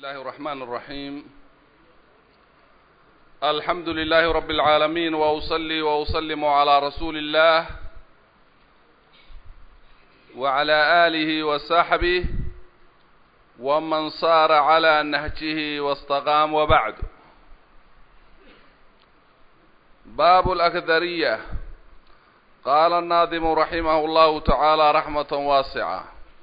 الله الرحمن الرحيم الحمد لله رب العالمين وأصلي وأسلم على رسول الله وعلى آله وصحبه ومن صار على نهجه واستقام وبعد باب الأكثرية قال الناظم رحمه الله تعالى رحمة واسعة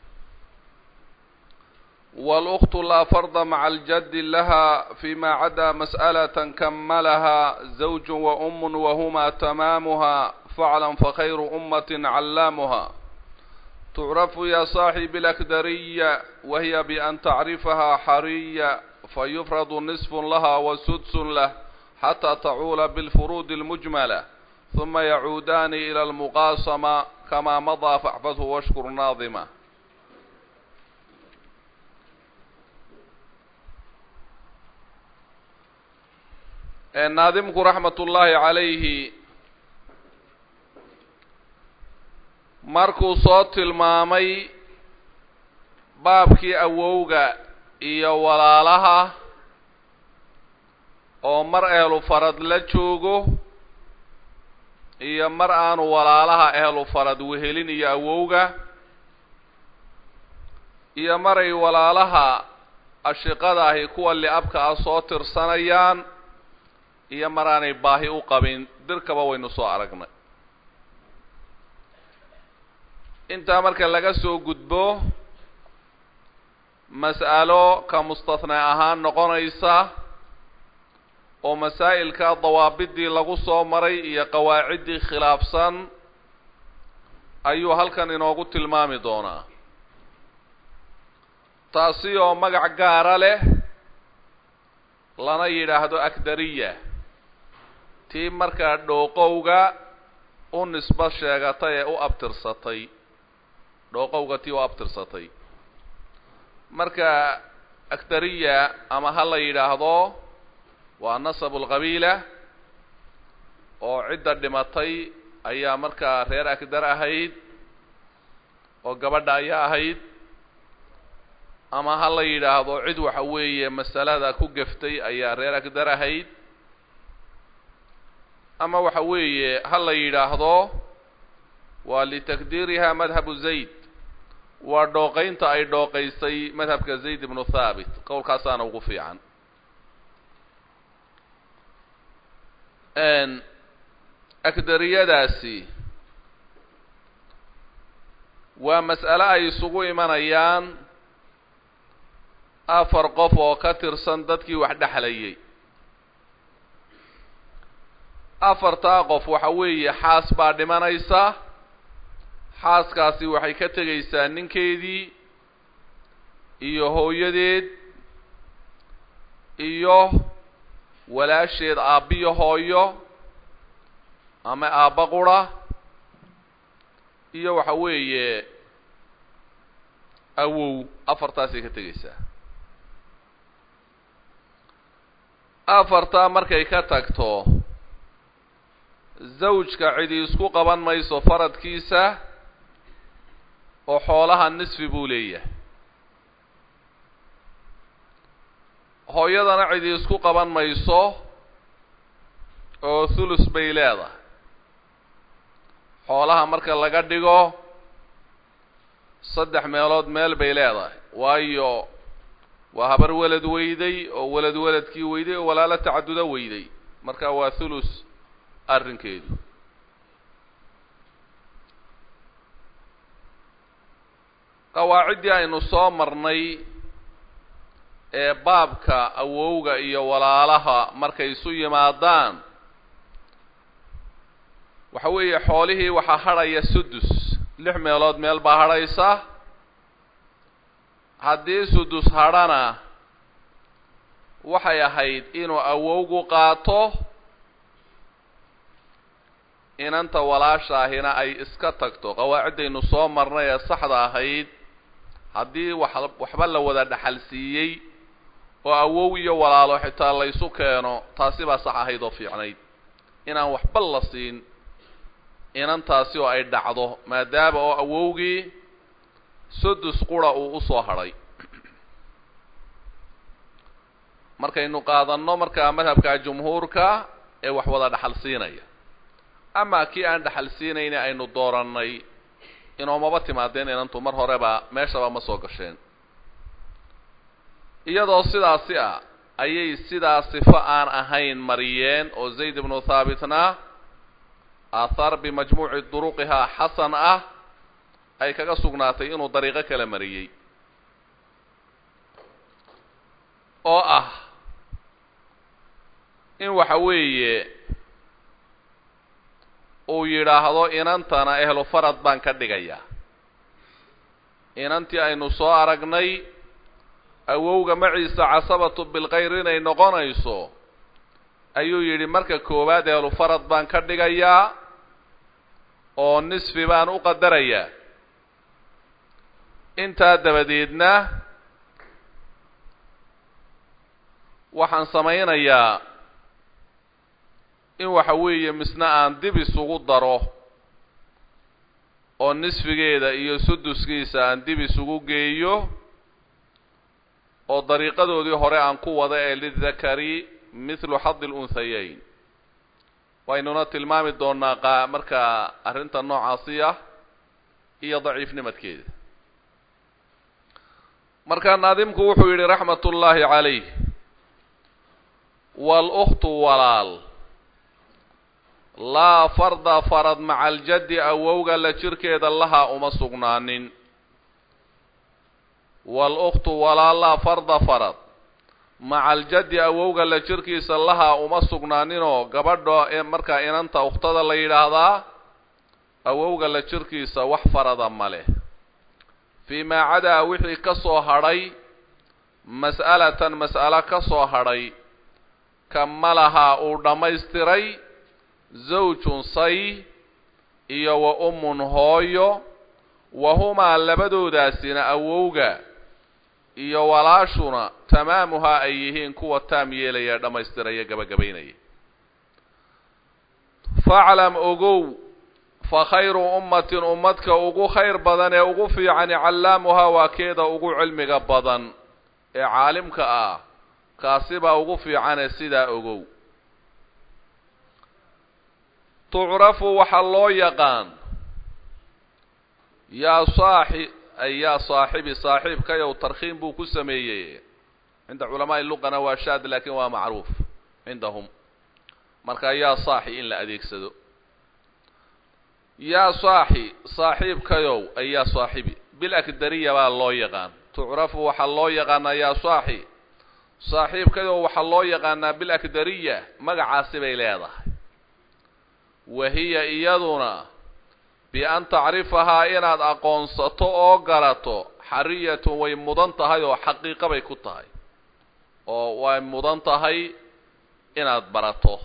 والأخت لا فرض مع الجد لها فيما عدا مسألة كملها زوج وأم وهما تمامها فعلا فخير أمة علامها تعرف يا صاحب الأكدرية وهي بأن تعرفها حرية فيفرض نصف لها وسدس له حتى تعول بالفروض المجملة ثم يعودان إلى المقاسمة كما مضى فاحفظه واشكر ناظمه naadimku raxmatullaahi calayhi markuu soo tilmaamay baabkii awowga iyo walaalaha oo mar ehlu farad la joogo iyo mar aanu walaalaha ehlu farad wehelin iyo awowga iyo maray walaalaha ashiqada ahi kuwa li-abka ah soo tirsanayaan iyo mar aanay baahi u qabin dirkaba waynu soo aragnay intaa marka laga soo gudbo mas'alo ka mustathnaa ahaan noqonaysa oo masaa'ilka dawaabidii lagu soo maray iyo qawaaciddii khilaafsan ayuu halkan inoogu tilmaami doonaa taasi oo magac gaara leh lana yidhaahdo akdariya tii markaa dhooqowga u nisbo sheegatay ee u abtirsatay dhooqowga tii u abtirsatay marka akdariya ama ha la yidhaahdo waa nasabu lqabiila oo cidda dhimatay ayaa markaa reer akdar ahayd oo gabadha ayaa ahayd ama ha la yidhaahdo cid waxa weeye masalada ku geftay ayaa reer akdar ahayd ama waxa weeye ha la yidhaahdo waa litakdiiriha madhabu zayd waa dhooqaynta ay dhooqaysay madhabka zayd ibnu thaabit qowlkaasaana ugu fiican akdariyadaasi waa mas'ale ay isugu imanayaan afar qof oo ka tirsan dadkii wax dhexlayay afartaa qof waxa weeye xaas baa dhimanaysa xaaskaasi waxay ka tegaysaa ninkeedii iyo hooyadeed iyo walaasheed aabbiyo hooyo ama aabba qura iyo waxa weeye awow afartaasay ka tegaysaa afartaa markay ka tagto zawjka cidi isku qaban mayso faradkiisa oo xoolaha nisfi buu leeyahay hooyadana cidi isku qaban mayso oo thulus bay leedahay xoolaha marka laga dhigo saddex meelood meel bay leedahay waayo waa habar welad weyday oo welad weladkii weyday oo walaalo tacadudo weyday marka waa thulus arrinkeedu qawaaciddii aynu soo marnay ee baabka awowga iyo walaalaha markay isu yimaadaan waxa weeye xoolihii waxaa hadhaya sudus lix meelood meel baa hadhaysa haddii sudus hadhana waxay ahayd inuu awowgu qaato inanta walaashaahina ay iska tagto qawaaciddaynu soo marnay ee saxda ahayd haddii wax waxba la wada dhaxal siiyey oo awow iyo walaalo xitaa la ysu keeno taasi baa sax ahayd oo fiicnayd inaan waxba la siin inantaasi oo ay dhacdo maadaama oo awowgii sudus qura uu usoo hadhay markaynu qaadanno markaa madhabka jumhuurka ee wax wada dhaxal siinaya ama kii aan dhaxal siinayni aynu doorannay inoomaba timaadeen inantu mar horeba meeshaba ma soo gasheen iyadoo sidaasi ah ayay sidaa sifo aan ahayn mariyeen oo zayd ibnu thaabitna aahaar bimajmuuci duruqihaa xasan ah ay kaga sugnaatay inuu dariiqo kala mariyey oo ah in waxa weeye uu yidhaahdo inantana ehlu farad baan ka dhigayaa inantii aynu soo aragnay awowga maciisa casabatu bilkayr inay noqonayso ayuu yidhi marka koowaad ehlu farad baan ka dhigayaa oo nisfi baan u qadarayaa intaa dabadeedna waxaan samaynayaa in waxa weeye misna aan dib isugu daro oo nisfigeeda iyo suduskiisa aan dib isugu geeyo oo dariiqadoodii hore aan ku wada ee lidakari mithlu xadi lunhayayn waynuna tilmaami doonaa qa markaa arrinta noocaasi ah iyo daciifnimadkeeda marka naadimku wuxuu yidhi raxmat ullaahi calayh wاlأkhtu walaal laa farda farad maca aljaddi awowga la jirkeeda lahaa uma sugnaanin wاlأkhtu walaal laa farda farad maca aljaddi awowga la jirkiisa lahaa uma sugnaaninoo gabadha ee markaa inanta ukhtada la yidhaahdaa awowga la jirkiisa wax farada ma leh fii maa cadaa wixii ka soo hadhay mas'alatan mas'alo ka soo hadhay kamalahaa uu dhammaystiray zawjun say iyo wa ummun hooyo wa humaa labadoodaasina awowga iyo walaashuna tamaamuhaa ay yihiin kuwa taam yeelaya dhammaystiraya gabagabaynaya faclam ogow fa khayru ummatin ummadka ugu khayr badan ee ugu fiicani callaamuhaa waa keeda ugu cilmiga badan ee caalimka ah kaasi baa ugu fiicane sidaa ogow tucrafu waxaa loo yaqaan yaa saaxi ay yaa saaxibi saaxiibkayow tarkhiim buu ku sameeyey cinda culamaa'i luqana waa shaad laakin waa macruuf cindahum marka yaa saaxi in la adeegsado yaa saaxi saaxiibkayow ay yaa saaxibi bilakdariya baa loo yaqaan tucrafu waxaa loo yaqaanaa yaa saaxi saaxiibkayow waxaa loo yaqaanaa bilakdariya magacaasi bay leedahay wa hiya iyaduna bi-an tacrifahaa inaad aqoonsato oo garato xariyatun way mudan tahay oo xaqiiqa bay ku tahay oo way mudan tahay inaad barato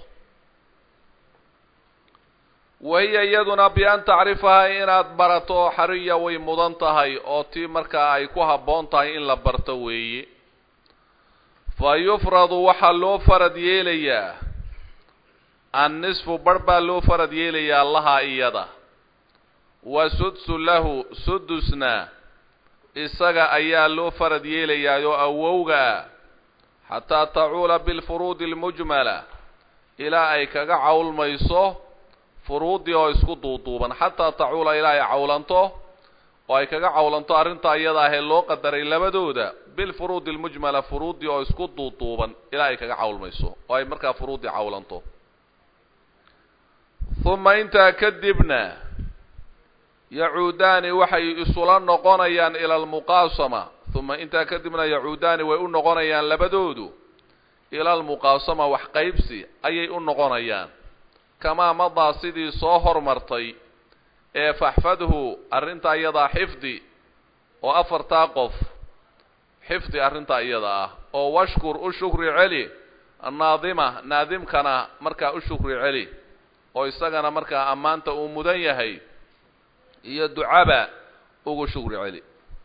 wa hiya iyaduna bi-an tacrifahaa inaad barato oo xariya way mudan tahay oo tii markaa ay ku habboon tahay in la barto weeye fa yufradu waxaa loo farad yeelayaa annisfu barh baa loo farad yeelayaa lahaa iyada wa sudsu lahu sudusna isaga ayaa loo farad yeelayaayoo awowga ah xataa tacuula bilfuruudi almujmala ilaa ay kaga cawlmayso furuuddii oo isku duuduuban xataa tacuula ilaa ay cawlanto oo ay kaga cawlanto arrintaa iyada ahee loo qadaray labadooda bilfuruudi almujmala furuuddii oo isku duuduuban ilaa ay kaga cawlmayso oo ay markaa furuuddii cawlanto uma intaa kadibna yacuudaani waxay isula noqonayaan ila almuqaasama uma intaa kadibna yacuudaani way u noqonayaan labadoodu ila almuqaasama wax qaybsi ayay u noqonayaan kamaa madaa sidii soo hormartay ee faxfadhu arrintaa iyadaa xifdi oo afartaa qof xifdi arrintaa iyada ah oo washkur u shukri celi naadima naadimkana markaa u shukri celi oo isagana markaa ammaanta uu mudan yahay iyo ducaba ugu shukri celi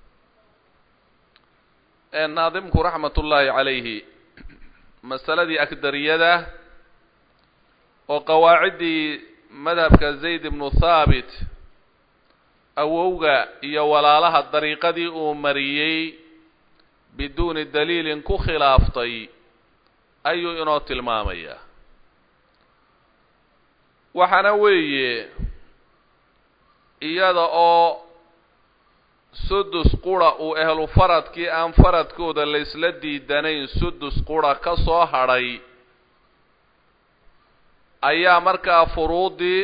naadimku raxmat ullaahi calayhi masaladii akdariyada oo qawaaciddii madhabka zayd ibnu thaabit awowga iyo walaalaha dariiqadii uu mariyey biduuni daliilin ku khilaaftay ayuu inoo tilmaamayaa waxaana weeye iyada oo sudus qura uu ehlu faradkii aan faradkooda laysla diidanayn sudus qura ka soo hadhay ayaa markaa furuudii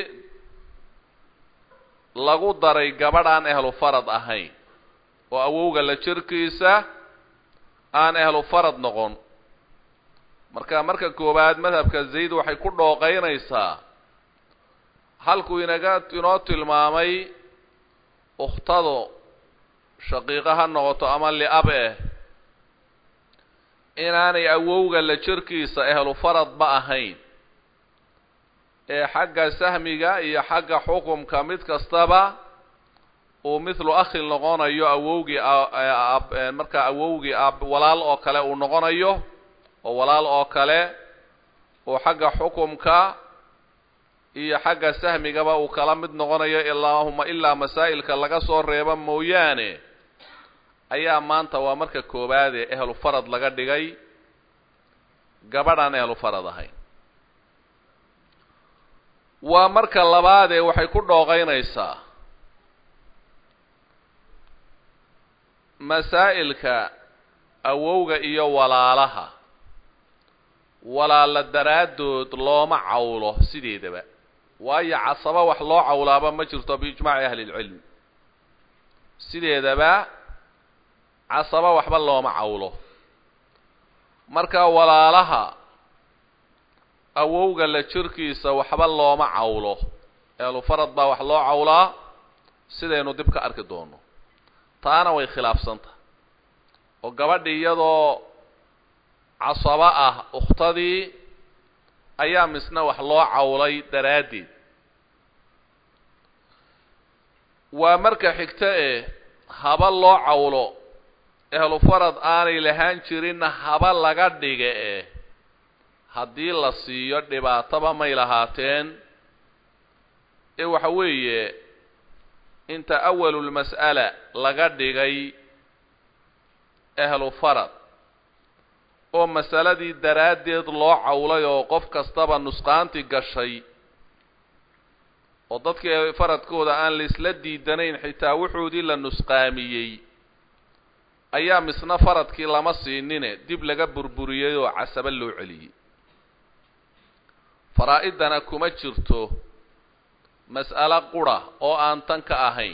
lagu daray gabadh aan ehlu farad ahayn oo awowga la jirkiisa aan ehlu farad noqon marka marka koowaad madhabka zayd waxay ku dhooqaynaysaa halkuu inaga inoo tilmaamay ukhtadu shaqiiqo ha noqoto ama liab eh inaanay awowga la jirkiisa ehlu faradba ahayn ee xagga sahmiga iyo xagga xukumka mid kastaba uu mithlu akhil noqonayo awowgii markaa awowgii ab walaal oo kale uu noqonayo oo walaal oo kale uu xagga xukumka iyo xagga sahmigaba uu kala mid noqonayo ilaahuma ilaa masaa'ilka laga soo reebo mooyaane ayaa maanta waa marka koowaadee ehlu farad laga dhigay gabadhaan ehlu farad ahayn waa marka labaadee waxay ku dhooqaynaysaa masaa'ilka awowga iyo walaalaha walaala daraaddood looma cawlo sideedaba waayo casaba wax loo cawlaaba ma jirto biijmaaci ahli lcilm sideedaba casaba waxba looma cawlo marka walaalaha awowga la jirkiisa waxba looma cawlo ehlu farad baa wax loo cawlaa sidaynu dib ka arki doono taana way khilaafsantah oo gabadhi iyadoo casabo ah ukhtadii ayaa misna wax loo cawlay daraaddeed waa marka xigto eh haba loo cawlo ehlu farad aanay lahaan jirinna haba laga dhiga eh haddii la siiyo dhibaataba may lahaateen ee waxa weeye inta awalulmas'ala laga dhigay ehlu farad oo masaladii daraaddeed loo cawlay oo qof kastaba nusqaanti gashay oo dadkii faradkooda aan laisla diidanayn xitaa wuxoodii la nusqaamiyey ayaa misna faradkii lama siinine dib laga burburiyey oo casaba loo celiyey faraa-idana kuma jirto mas'alo qura oo aan tan ka ahayn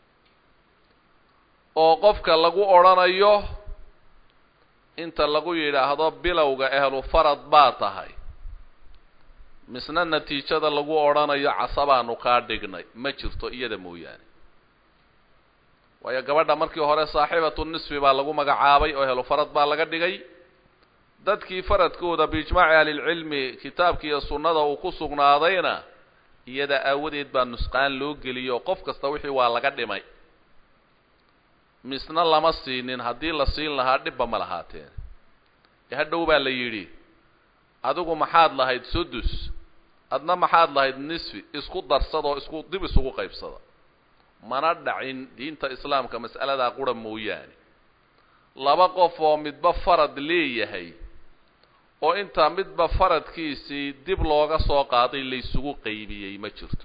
oo qofka lagu odhanayo inta lagu yidhaahdo bilowga ehlu farad baa tahay misna natiijada lagu odhanayo casabaanu kaa dhignay ma jirto iyada mooyaane waayo gabadha markii hore saaxibatu nisfi baa lagu magacaabay oo ehlu farad baa laga dhigay dadkii faradkooda biijmaaci ahlilcilmi kitaabki iyo sunnada uu ku sugnaadayna iyada aawadeed baa nusqaan loo geliyay oo qof kasta wixii waa laga dhimay misna lama siinin haddii la siin lahaa dhibba ma lahaateen ee hadhow baa la yidhi adigu maxaad lahayd sudus adna maxaad lahayd nisfi isku darsadoo isku dib isugu qaybsada mana dhacin diinta islaamka mas'aladaa qura mooyaane laba qof oo midba farad leeyahay oo intaa midba faradkiisii dib looga soo qaaday laysugu qaybiyey ma jirto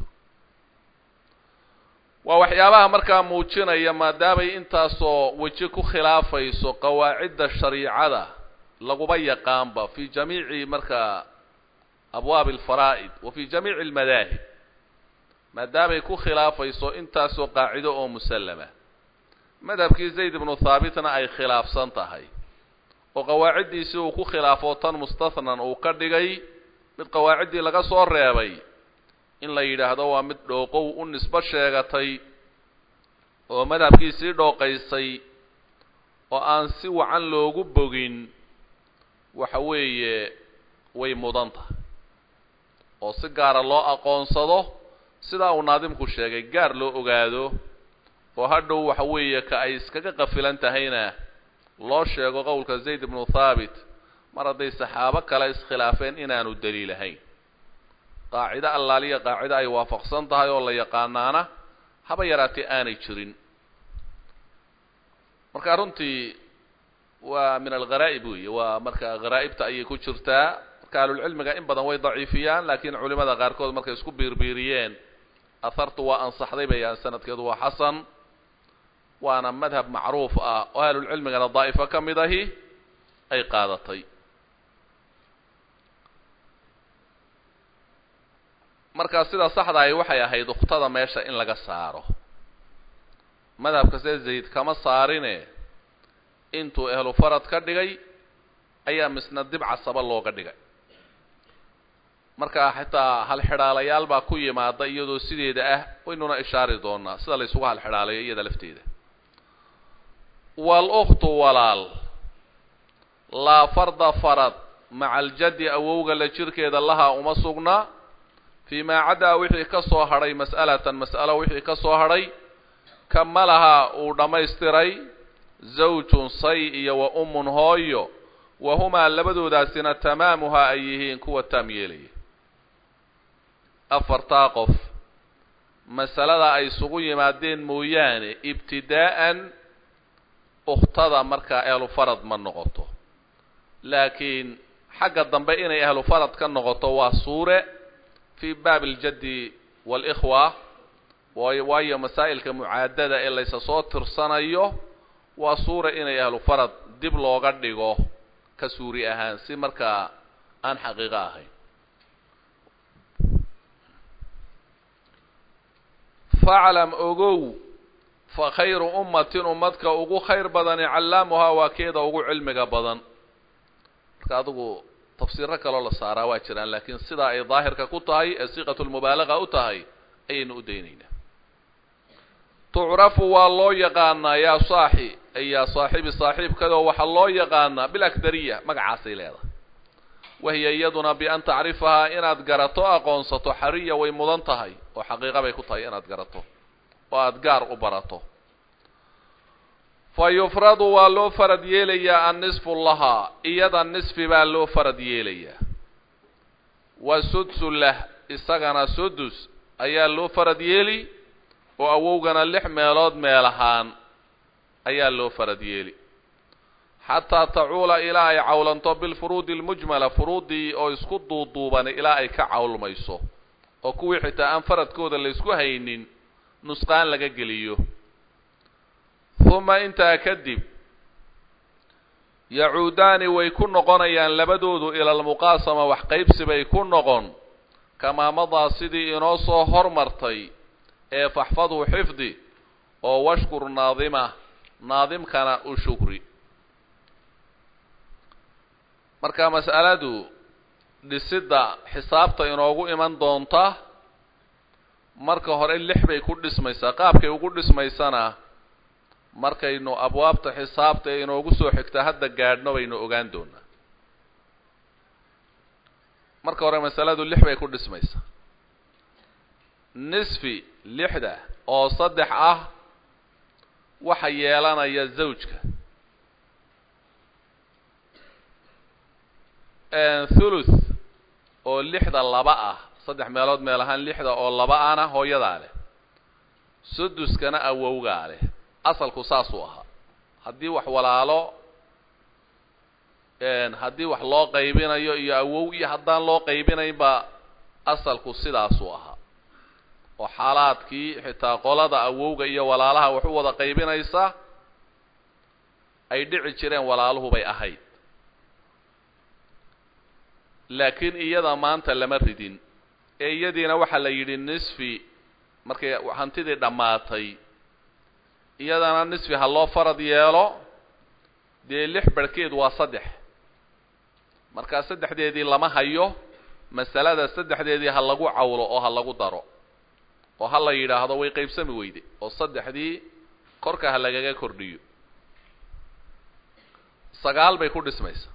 waa waxyaabaha markaa muujinaya maadaamay intaasoo weji ku khilaafayso qawaacidda shariicada laguba yaqaanba fi jamiici markaa abwaabi alfaraa'id wa fi jamiici almadaahib maadaamay ku khilaafayso intaasoo qaacido oo musallama madhabkii zayd ibnu thaabitna ay khilaafsan tahay oo qawaaciddiisii uu ku khilaafo tan mustathnan uu ka dhigay mid qawaaciddii laga soo reebay in la yidhaahdo waa mid dhooqow u nisbo sheegatay oo madhabkiisii dhooqaysay oo aan si wacan loogu bogin waxa weeye way mudan tahay oo si gaara loo aqoonsado sidaa uu naadimku sheegay gaar loo ogaado oo hadhow waxa weeye ka ay iskaga qafilan tahayna loo sheego qowlka zayd ibnu thaabit mar hadday saxaabo kale iskhilaafeen inaanu daliilahayn qaacido allaaliya qaacido ay waafaqsan tahay oo la yaqaanaana haba yaraatee aanay jirin marka runtii waa min algharaa'ib weeye waa marka gharaa'ibta ayay ku jirtaa marka ahlulcilmiga in badan way daciifiyaan laakiin culimada qaarkood markay isku biirbiiriyeen ahartu waa ansaxday bayaan sanadkeedu waa xasan waana madhab macruuf ah oo ahlulcilmigana daa'ifo ka mid ahi ay qaadatay markaa sida saxda ahi waxay ahayd ukhtada meesha in laga saaro madhabka see zayd kama saarine intuu ehlu farad ka dhigay ayaa misna dib casaba looga dhigay marka xitaa halxidhaalayaal baa ku yimaada iyadoo sideeda ah waynuna ishaari doonaa sida la ysugu halxidhaalayo iyada lafteeda wal-ukhtu walaal laa farda farad maca aljaddi awowga la jirkeeda lahaa uma sugna fii maa caddaa wixii ka soo hadhay mas'alatan mas'alo wixii ka soo hadhay kamalahaa uu dhammaystiray zawjun say iyo wa ummun hooyo wa humaa labadoodaasina tamaamuhaa ay yihiin kuwa taam yeelaya afartaa qof masalada ay isugu yimaadeen mooyaane ibtidaa'an ukhtada markaa ehlu farad ma noqoto laakiin xagga dambe inay ahlu farad ka noqoto waa suure fii baabi aljaddi waalikhwa waayo masaa'ilka mucaadada ee laysa soo tirsanayo waa suura inay ahlu farad dib looga dhigo ka suuri ahaan si markaa aan xaqiiqo ahayn faclam ogow fa khayru ummatin ummadka ugu khayr badani callaamuhaa waa keeda ugu cilmiga badan marka adigu tafsiiro kaloo la saaraa waa jiraan laakiin sidaa ay daahirka ku tahay ee siiqatu lmubaalaga u tahay ayaynu u daynaynaa tucrafu waa loo yaqaanaa yaa saaxi ay yaa saaxibi saaxiibkadoo waxaa loo yaqaanaa bilakdariya magacaasay leedahay wahiya iyaduna bian tacrifahaa inaad garato aqoonsato xariya way mudan tahay oo xaqiiqa bay ku tahay inaad garato oo aada gaar u barato fa yufradu waa loo farad yeelayaa annisfu lahaa iyada nisfi baa loo farad yeelayaa wa sudsu lah isagana sudus ayaa loo farad yeeli oo awowgana lix meelood meel ahaan ayaa loo farad yeeli xataa tacuula ilaa ay cawlanto bilfuruudi almujmala furuuddii oo isku duuduubanay ilaa ay ka cawlmayso oo kuwii xitaa aan faradkooda la ysku haynin nusqaan laga geliyo huma intaa kadib yacuudaani way ku noqonayaan labadoodu ila almuqaasama wax qaybsi bay ku noqon kamaa madaa sidii inoo soo hormartay ee faxfadhu xifdi oo washkur naadima naadimkana u shukri marka mas'aladu dhisidda xisaabta inoogu iman doonta marka hore lix bay ku dhismaysaa qaabkay ugu dhismaysana markaynu abwaabta xisaabta ee inoogu soo xigta hadda gaadhno baynu ogaan doonaa marka hore masaladu lix bay ku dhismaysaa nisfi lixda oo saddex ah waxa yeelanaya zawjka thuluth oo lixda laba ah saddex meelood meel ahaan lixda oo laba ana hooyadaa leh suduskana awowgaa leh asalku saasuu ahaa haddii wax walaalo haddii wax loo qaybinayo iyo awow iyo haddaan loo qaybinaynba asalku sidaasuu ahaa oo xaalaadkii xitaa qolada awowga iyo walaalaha wax u wada qaybinaysa ay dhici jireen walaaluhu bay ahayd laakiin iyada maanta lama ridin ee iyadiina waxaa la yidhi nisfi markay hantidii dhammaatay iyadana nisfi ha loo farad yeelo dee lix barhkeed waa saddex markaa saddexdeedii lama hayo masalada saddexdeedii ha lagu cawlo oo ha lagu daro oo ha la yidhaahdo way qaybsami weyde oo saddexdii korka ha lagaga kordhiyo sagaal bay ku dhismaysaa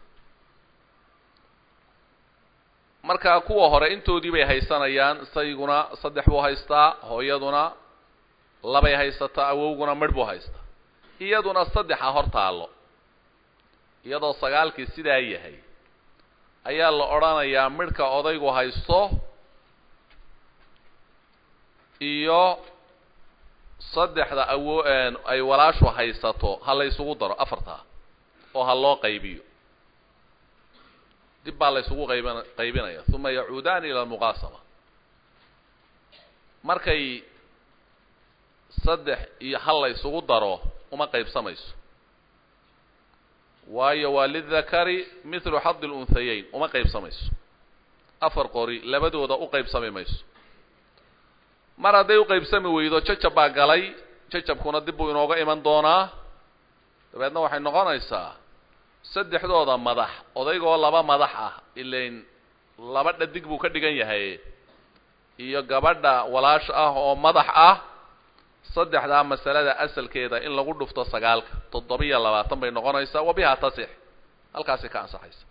markaa kuwa hore intoodii bay haysanayaan isayguna saddex buu haystaa hooyaduna labay haysataa awowguna midh buu haystaa iyaduna saddexa hor taallo iyadoo sagaalkii sidaa yahay ayaa la odhanayaa midhka odaygu haysto iyo saddexda awo ay walaashu haysato ha la ysugu daro afartaa oo ha loo qaybiyo dib baa la ysugu qayban qaybinaya uma yacuudaani ila almuqaasama markay saddex iyo hal la ysugu daro uma qaybsamayso waayo waa lidakari mithlu xadi lunhayeyn uma qaybsamayso afar qori labadooda u qaybsami mayso mar hadday u qaybsami weydo jajab baa galay jajabkuna dib buu inooga iman doonaa dabeedna waxay noqonaysaa saddexdooda madax odaygoo laba madax ah ilain laba dhadig buu ka dhigan yahay iyo gabadha walaasha ah oo madax ah saddexdaa masalada asalkeeda in lagu dhufto sagaalka toddobiyo labaatan bay noqonaysaa wa bihaa tasix halkaasi ka ansaxaysa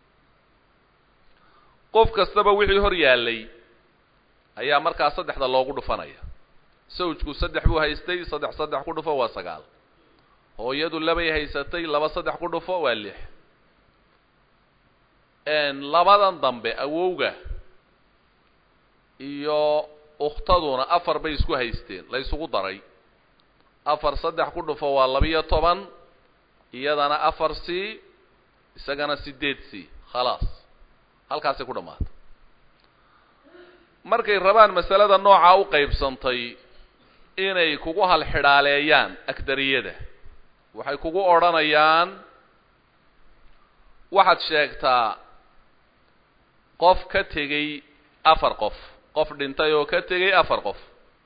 qof kastaba wixii hor yaallay ayaa markaa saddexda loogu dhufanaya sawjku saddex buu haystay saddex saddex ku dhufo waa sagaal hooyadu labay haysatay laba saddex ku dhufo waa lix labadan dambe awowga iyo ukhtaduna afar bay isku haysteen la ysugu daray afar saddex ku dhufo waa labiyo toban iyadana afar c isagana sideed c khalaas halkaasay ku dhammaatay markay rabaan masalada noocaa u qaybsantay inay kugu halxidhaaleeyaan agdariyada waxay kugu odhanayaan waxaad sheegtaa qof ka tegey afar qof qof dhintay oo ka tegey afar qof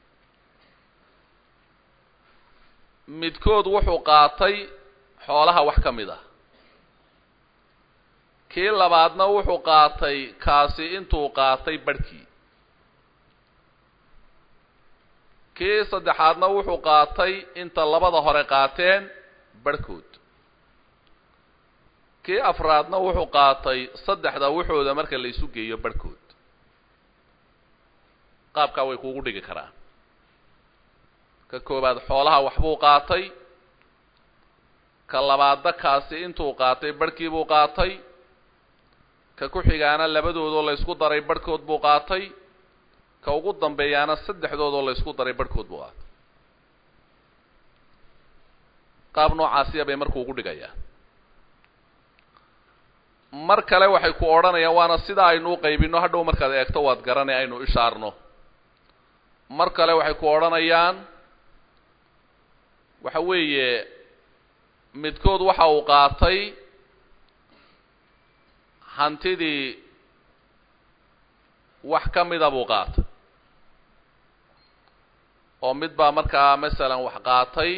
midkood wuxuu qaatay xoolaha wax ka mid ah kii labaadna wuxuu qaatay kaasi intuu qaatay barhkii kii saddexaadna wuxuu qaatay inta labada hore qaateen barhkood kii afraadna wuxuu qaatay saddexda wuxooda marka la isu geeyo barhkood qaabkaa way kuugu dhigi karaan ka koowaad xoolaha waxbuu qaatay ka labaadda kaasi intuu qaatay barhkii buu qaatay ka ku xigaana labadoodoo la ysku daray barhkood buu qaatay ka ugu dambeeyaana saddexdoodoo la ysku daray barhkood buu qaatay qaab noocaasiya bay marku ugu dhigayaan mar kale waxay ku odhanayaan waana sidaa aynu u qaybino hadhow markaad eegto waad garanay aynu ishaarno mar kale waxay ku odhanayaan waxa weeye midkood waxa uu qaatay hantidii wax ka mida buu qaatay oo mid baa markaa masalan wax qaatay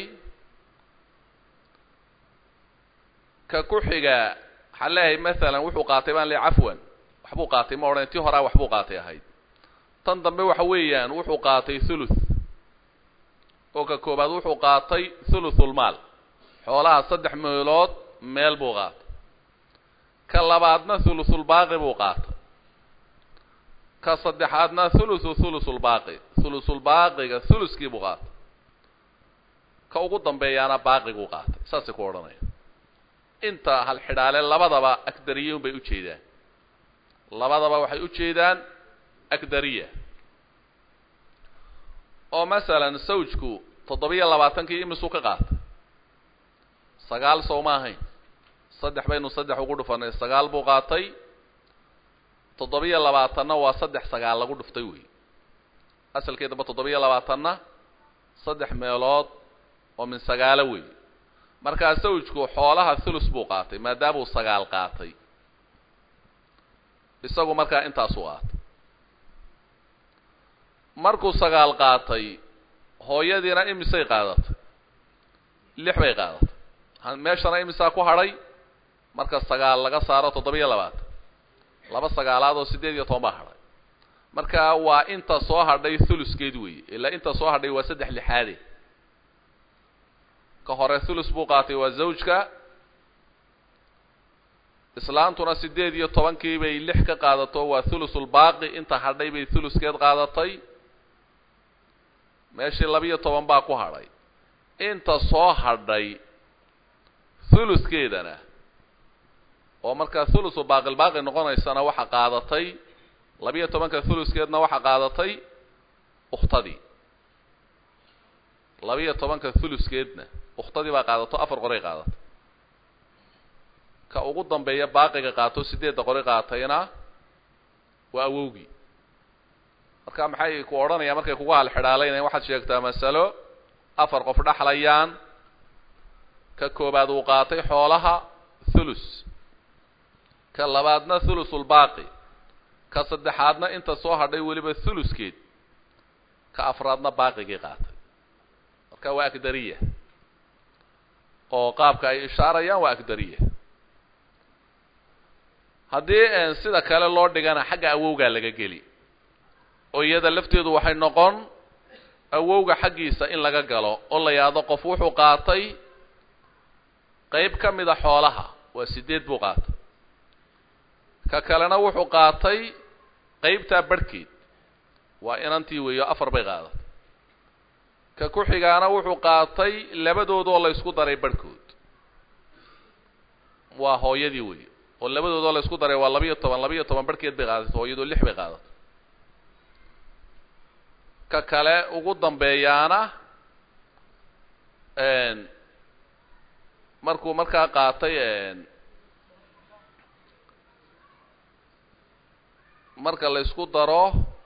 ka ku xiga waxaan leeyahay masalan wuxuu qaatay baan leeyahy cafwan waxbuu qaatay ma odhan tii horaa waxbuu qaatay ahayd tan dambe waxa weeyaan wuxuu qaatay thuluth oo ka koobaad wuxuu qaatay thuluthulmaal xoolaha saddex meelood meel buu qaatay ka labaadna thuluthulbaaqi buu qaatay ka saddexaadna thuluthu thuluthulbaaqi thuluthulbaaqiga thuluskii buu qaatay ka ugu dambeeyaana baaqiguu qaatay saasay ku odhanaya inta hal xidhaale labadaba agdariyun bay ujeedaan labadaba waxay ujeedaan agdariya oo masalan sawjku toddobiyo labaatankii imisuu ka qaatay sagaal sow ma ahayn saddex baynu saddex ugu dhufanay sagaal buu qaatay toddobiyo labaatanna waa saddex sagaal lagu dhuftay wey asalkeedaba toddobiyo labaatanna saddex meelood oo min sagaalo wey markaa sawjku xoolaha thulus buu qaatay maadaamuu sagaal qaatay isagu markaa intaasuu qaatay markuu sagaal qaatay hooyadiina imisay qaadatay lix bay qaadatay meeshana imisaa ku hadhay marka sagaal laga saaro toddobiyo labaatan laba sagaalaad oo siddeed iyo toban baa hadhay marka waa inta soo hadhay thuluskeed weeye ilaa inta soo hadhay waa saddex lixaade ka hore thulus buu qaatay waa zawjka islaantuna siddeed iyo tobankii bay lix ka qaadato waa thulusulbaaqi inta hadhay bay thuluskeed qaadatay meeshii labiyo toban baa ku hadhay inta soo hadhay thuluskeedana oo markaa thulusu baaqilbaaqi noqonaysana waxa qaadatay labiyo tobanka thuluskeedna waxa qaadatay ukhtadii labiyo tobanka thuluskeedna ukhtadii baa qaadato afar qoray qaadatay ka ugu dambeeya baaqiga qaato sideedda qori qaatayna waa awowgii marka maxay ku odhanayaan markay kugu halxidhaalaynayan waxaad sheegtaa masalo afar qof dhexlayaan ka koobaad uu qaatay xoolaha thulus ka labaadna thulusulbaaqi ka saddexaadna inta soo hadhay weliba thuluskeed ka afraadna baaqigii qaatay marka waa agdariya oo qaabka ay ishaarayaan waa agdariya haddii sida kale loo dhigana xagga awowgaa laga geli oo iyada lafteedu waxay noqon awowga xaggiisa in laga galo oo la yidhaahdo qof wuxuu qaatay qayb ka mida xoolaha waa sideed buu qaatay ka kalena wuxuu qaatay qaybtaa barhkeed waa inantii weeyo afar bay qaadatay ka ku xigaana wuxuu qaatay labadoodoo la ysku daray barhkood waa hooyadii weeye oo labadoodoo la ysku daray waa labiyo toban labiyo toban barhkeed bay qaadatay hooyadoo lix bay qaadatay ka kale ugu dambeeyaana markuu markaa qaatay marka la ysku daro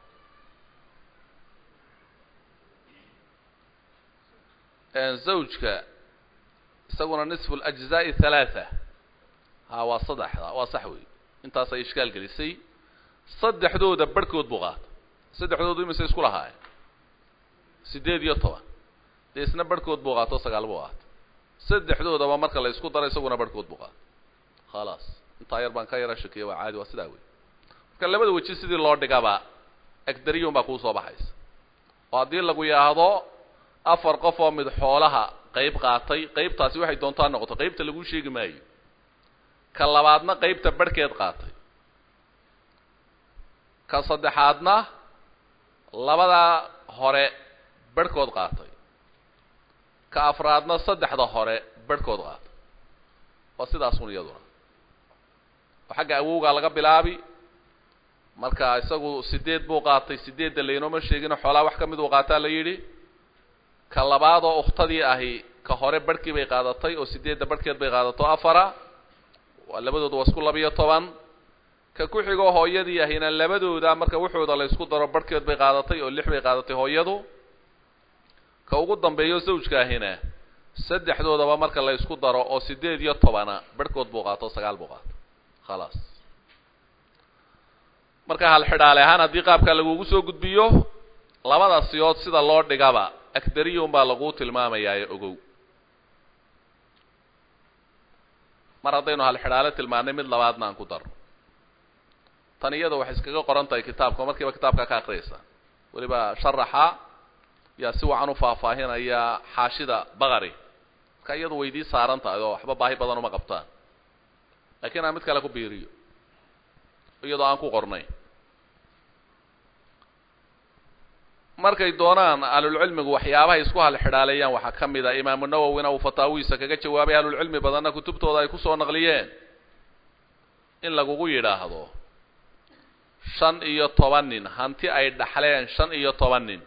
zawjka isaguna nisfu lajzaa'i halaatha ha waa saddexda waa sax wey intaasay ishkaal gelisay saddexdooda barhkood buu qaatay saddexdoodu imise isku lahaay sideed iyo toban dee isna barhkood buu qaato sagaal buu qaatay saddexdoodaba marka la isku daro isaguna barhkood buu qaatay khalaas intaa yar baan ka yara shakiya waa caadi waa sidaa wey marka labada weji sidii loo dhigaba agdariyun baa kuu soo baxaysa oo haddii lagu yidhaahdo afar qof oo mid xoolaha qayb qaatay qaybtaasi waxay doontaa noqoto qaybta laguu sheegi maayo ka labaadna qaybta barhkeed qaatay ka saddexaadna labadaa hore barhkood qaatay ka afraadna saddexda hore barhkood qaatay waa sidaasun iyaduna oo xagga awowgaa laga bilaabi marka isagu sideed buu qaatay sideedda laynooma sheegino xoolaa wax ka mid uu qaataa la yidhi ka labaad oo ukhtadii ahi ka hore barhkii bay qaadatay oo sideedda barhkeed bay qaadato afara waa labadooda waa isku labiyo toban ka ku xigoo hooyadii ahina labadooda marka wuxooda la ysku daro barhkeed bay qaadatay oo lix bay qaadatay hooyadu ka ugu dambeeyo zawjka ahina saddexdoodaba marka la ysku daro oo sideed iyo tobana barhkood buu qaato sagaal buu qaato khalaas marka halxidhaale ahaan haddii qaabkaa lagugu soo gudbiyo labada siyood sida loo dhigaba agdariyun baa laguu tilmaamayaa ee ogow mar haddaynu halxidhaale tilmaanay mid labaadna aan ku darno tan iyada waxay iskaga qoran tahay kitaabka markiiba kitaabka ka akriyaysa weliba sharaxa yaa si wacan u faahfaahinaya xaashida baqari marka iyadu waydii saaran tahay oo waxba baahi badan uma qabtaan laakiin aan mid kale ku biiriyo iyadoo aan ku qornayn markay doonaan ahlulcilmigu waxyaabahay isku halxidhaaleeyaan waxaa ka mid a imaamu nawowina uu fataawihiisa kaga jawaabay ahlulcilmi badanna kutubtooda ay kusoo naqliyeen in lagugu yidhaahdo shan iyo toban nin hanti ay dhaxleen shan iyo toban nin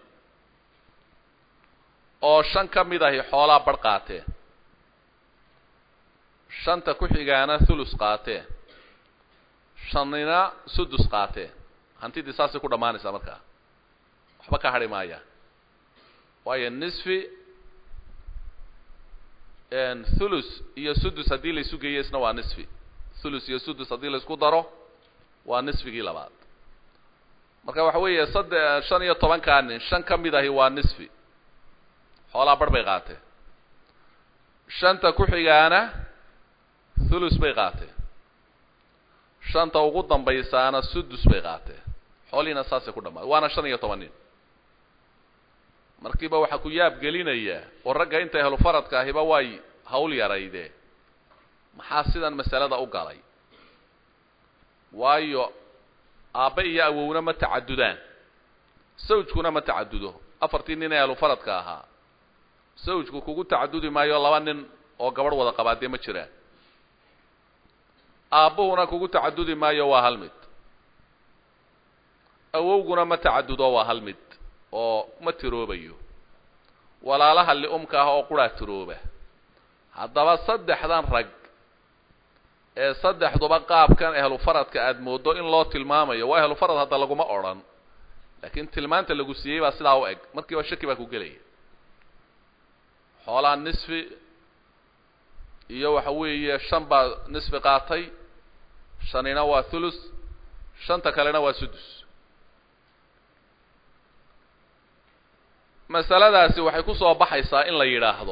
oo shan ka mid ahi xoolaa barh qaateen shanta ku xigaana thulus qaateen shanina sudus qaateen hantidii saasay ku dhammaanaysaa markaa waxba ka hadhi maayaan waayo nisfi thulus iyo sudus haddii la isu geeyo isna waa nisfi thulus iyo sudus haddii la isku daro waa nisfigii labaad marka waxa weeye sadde shan iyo tobankaa nin shan ka mid ahi waa nisfi xoolaa barh bay qaateen shanta ku xigaana thulus bay qaateen shanta ugu dambaysaana sudus bay qaateen xoolihiina saasay ku dhamaaday waana shan iyo toban nin markiiba waxaa ku yaab gelinaya oo ragga inta helu faradka ahiba way hawl yarayde maxaa sidan masalada u galay waayo aabbe iyo awowna ma tacadudaan sawjkuna ma tacadudo afartii nin ee ahlufaradka ahaa sawjku kugu tacadudi maayo laba nin oo gabadh wada qabaadee ma jiraan aabbuhuna kugu tacadudi maayo waa hal mid awowguna ma tacadudo waa hal mid oo ma tiroobayo walaalaha li'umka ah oo quraa tirooba haddaba saddexdan rag ee saddexduba qaabkan ehlu faradka aada mooddo in loo tilmaamayo waa ehlu farad hadda laguma odhan laakiin tilmaanta lagu siiyey baa sidaa u eg markiiba shaki baa ku gelaya xoolaa nisfi iyo waxa weeye shan baa nisfi qaatay shanina waa thulus shanta kalena waa sudus masaladaasi waxay ku soo baxaysaa in la yidhaahdo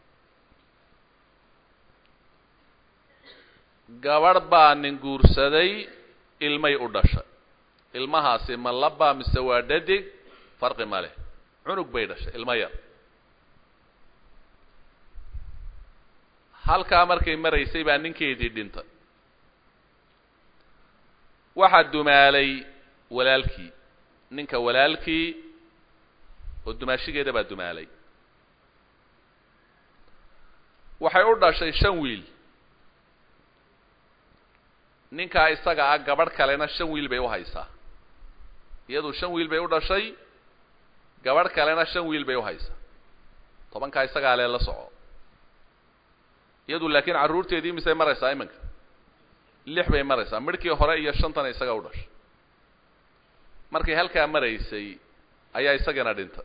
gabadh baa nin guursaday ilmay u dhashay ilmahaasi ma labaa mise waa dhadig farqi ma leh cunug bay dhashay ilmo yar halkaa markay maraysay baa ninkeedii dhintay waxaa dumaalay walaalkii ninka walaalkii oo dumaashigeeda baa dumaalay waxay u dhashay shan wiil ninkaa isaga ah gabadh kalena shan wiil bay u haysaa iyadu shan wiil bay u dhashay gabadh kalena shan wiil bay u haysaa tobankaa isagaa lee la soco iyadu laakiin carruurteedii misay maraysaa iminka lix bay maraysaa midhkii hore iyo shantana isaga u dhashay markay halkaa maraysay ayaa isagana dhintay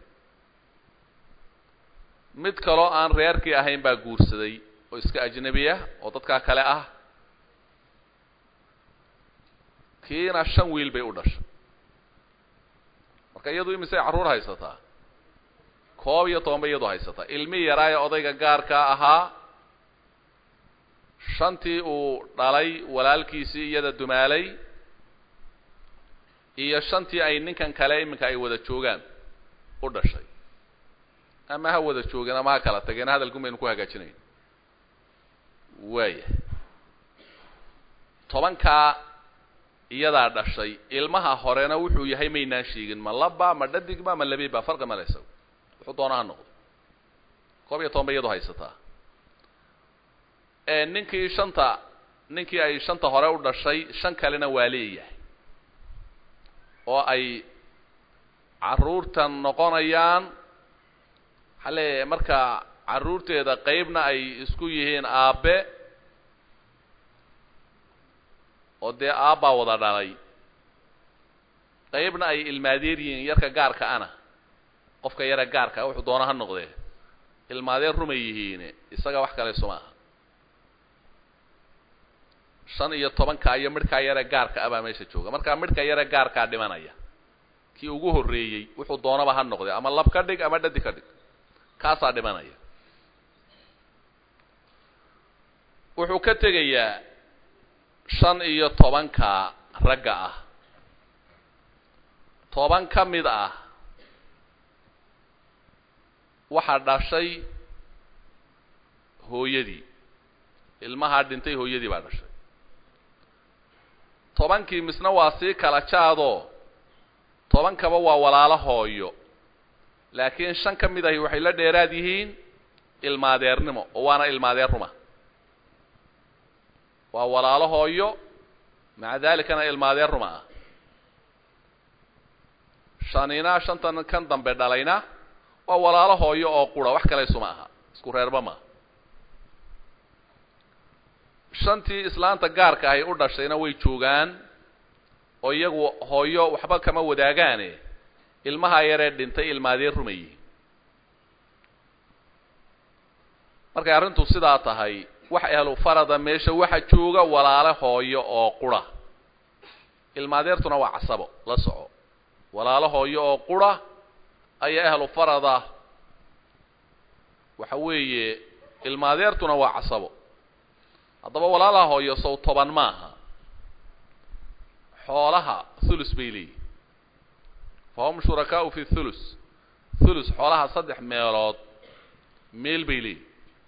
mid kaloo aan reerkii ahayn baa guursaday oo iska ajnabi ah oo dadkaa kale ah kiina shan wiil bay u dhashay marka iyadu imisay carruur haysataa koob iyo toban bay iyadu haysataa ilmi yaraa ee odayga gaarkaa ahaa shantii uu dhalay walaalkiisii iyada dumaalay iyo shantii ay ninkan kale iminka ay wada joogaan u dhashay ama ha wada joogeen ama ha kala tageen hadalkun baynu ku hagaajinayn waaya tobankaa iyadaa dhashay ilmaha horena wuxuu yahay maynaan sheegin ma laba ma dhadigba ma labiba farqi male isago wuxuu doona ha noqdo koob iyo toban bay iyadu haysataa ninkii shanta ninkii ay shanta hore u dhashay shan kalena waa leeyahay oo ay carruurtan noqonayaan waxaa leeyahay marka carruurteeda qeybna ay isku yihiin aabe oo dee aabbaa wada dhalay qeybna ay ilmaadeer yihiin yarka gaarka ana qofka yara gaarka wuxuu doona ha noqdee ilmaadeer rumay yihiin isaga wax kale suma aha shan iyo tobanka iyo midhkaa yare gaarka ah baa meesha jooga markaa midhka yare gaarkaa dhimanaya kii ugu horreeyey wuxuu doonaba ha noqdee ama lab ka dhig ama dhadi ka dhig kaasaa dhimanaya wuxuu ka tegayaa shan iyo tobanka ragga ah toban ka mid ah waxaa dhashay hooyadii ilmahaa dhintay hooyadii baa dhashay tobankii misna waa sii kala jaadoo tobankaba waa walaalo hooyo laakiin shan ka mid ahi waxay la dheeraad yihiin ilmaadeernimo oo waana ilmaadeer ruma waa walaalo hooyo maca dalikana ilmaadeer ruma ah shanina shantan kan dambe dhalayna waa walaalo hooyo oo qura wax kale isuma aha isku reerba maaha shantii islaanta gaarka ahay u dhashayna way joogaan oo iyagu hooyo waxba kama wadaagaane ilmaha yaree dhintay ilmaadeer rumayi markay arrintu sidaa tahay wax ehlu farada meesha waxa jooga walaalo hooyo oo qura ilmaadeertuna waa casabo la soco walaalo hooyo oo qura ayaa ahlu farada waxa weeye ilmaadeertuna waa casabo haddaba walaalaha hooyo sow toban maaha xoolaha thulus bay leeyihin fahum shurakaau fi thulus thulus xoolaha saddex meelood meel bay leeyihin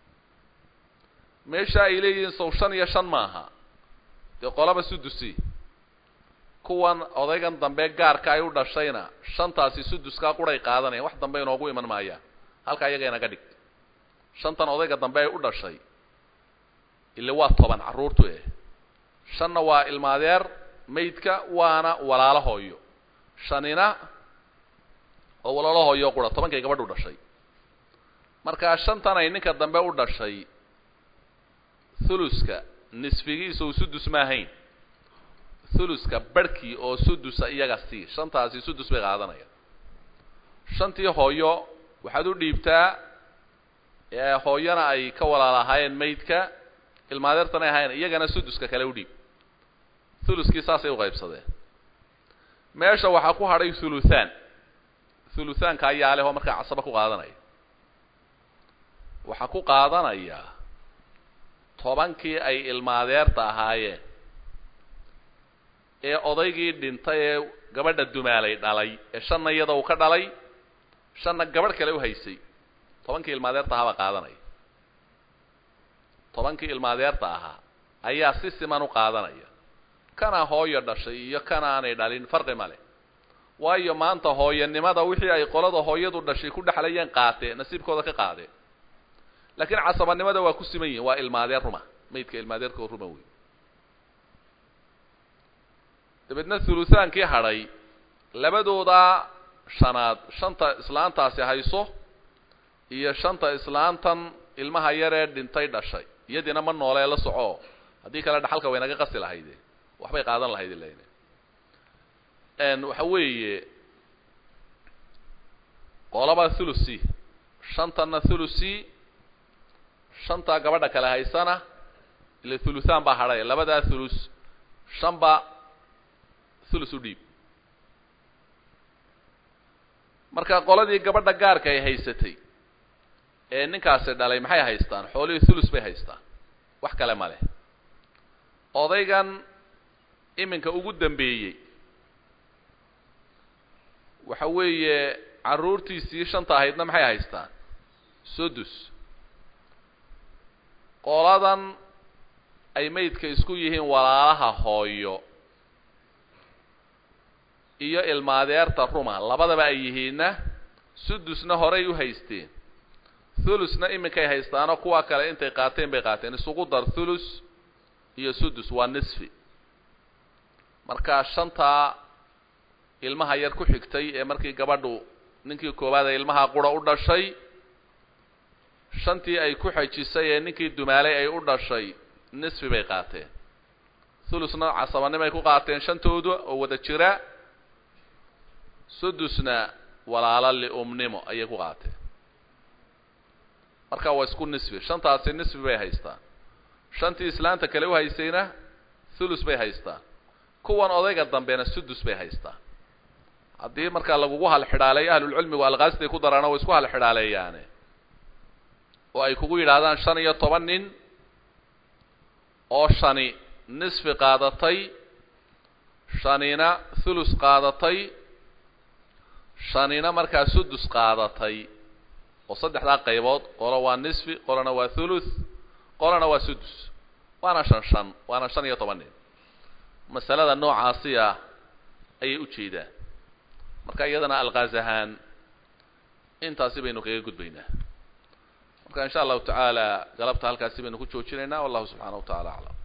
meesha ay leeyihiin sow shan iyo shan maaha dee qolaba sudusi kuwan odaygan dambe gaarka ay u dhashayna shantaasi suduskaa quray qaadanayaan wax dambe inoogu iman maayaan halkaa iyaga inaga dhig shantan odayga dambe ay u dhashay ile waa toban carruurtu eh shanna waa ilmaadeer maydka waana walaalo hooyo shanina oo walaalo hooyo qura tobankay gabadhu dhashay markaa shantan ay ninka dambe u dhashay thuluska nisfigiisa uu sudus ma ahayn thuluska barhkii oo sudusa iyaga sii shantaasi sudus bay qaadanaya shantii hooyo waxaad u dhiibtaa hooyana ay ka walaalahaayeen maydka ilmaadeertan ay ahaayeen iyagana suduska kale u dhiib thuluskii saasay uqaybsadeen meesha waxaa ku hadhay thuluthaan thuluthaanka ayaa leh oo markaa casaba ku qaadanaya waxaa ku qaadanaya tobankii ay ilmaadeerta ahaayeen ee odaygii dhintay ee gabadha dumaalay dhalay ee shanna iyada uu ka dhalay shanna gabadh kale u haysay tobankii ilmaadeerta ahaa baa qaadanaya tobankii ilmaadeerta ahaa ayaa si siman u qaadanaya kana hooyo dhashay iyo kana aanay dhalin farqi ma leh waayo maanta hooyanimada wixii ay qolada hooyadu dhashay ku dhexlayeen qaateen nasiibkooda ka qaadeen laakiin casabanimada waa ku siman yihin waa ilmaadeer ruma maydka ilmaadeerka oo ruma wey dabeedna thuluthaankii hadhay labadoodaa shanaad shanta islaantaasi hayso iyo shanta islaantan ilmaha yaree dhintay dhashay iyadiina ma noolee la soco haddii kale dhaxalka way naga qasi lahayde waxbay qaadan lahayd ilan waxa weeye qolaba thulusi shantanna thulusi shantaa gabadha kale haysana ila thuluthaan baa hadhay labadaa thulus shanba thulus u dhiib marka qoladii gabadha gaarka ay haysatay ee ninkaasi dhalay maxay haystaan xoolihii thulus bay haystaan wax kale ma leh odaygan iminka ugu dambeeyey waxa weeye carruurtiisii shanta ahaydna maxay haystaan sudus qoladan ay maydka isku yihiin walaalaha hooyo iyo ilmaadeerta ruma labadaba ay yihiinna sudusna horay u haysteen thulusna iminkay haystaanoo kuwa kale intay qaateen bay qaateen isugu dar thulus iyo sudus waa nisfi marka shantaa ilmaha yar ku xigtay ee markii gabadhu ninkii koowaad ee ilmaha qura u dhashay shantii ay ku xejisay ee ninkii dumaalay ay u dhashay nisfi bay qaateen thulusna casabanimay ku qaateen shantooda oo wada jira sudusna walaalo liumnimo ayay ku qaateen marka waa isku nisfi shantaasi nisfi bay haystaan shantii islaanta kale u haysayna thulus bay haystaan kuwan odayga dambena sudus bay haystaan haddii markaa lagugu halxidhaaleeyo ahlulcilmigu alqaasday ku daraana way isku halxidhaaleeyaane oo ay kugu yidhaahdaan shan iyo toban nin oo shani nisfi qaadatay shanina thulus qaadatay shanina markaa sudus qaadatay oo saddexdaa qaybood qolo waa nisfi qolona waa thuluth qolona waa sudus waana shan shan waana shan iyo toban nin masalada noocaasi ah ayay u jeedaan marka iyadana alqaas ahaan intaasi baynu kaga gudbaynaa marka in sha allahu tacaala galabta halkaasi baynu ku joojinaynaa wallahu subxaana wa tacala aclam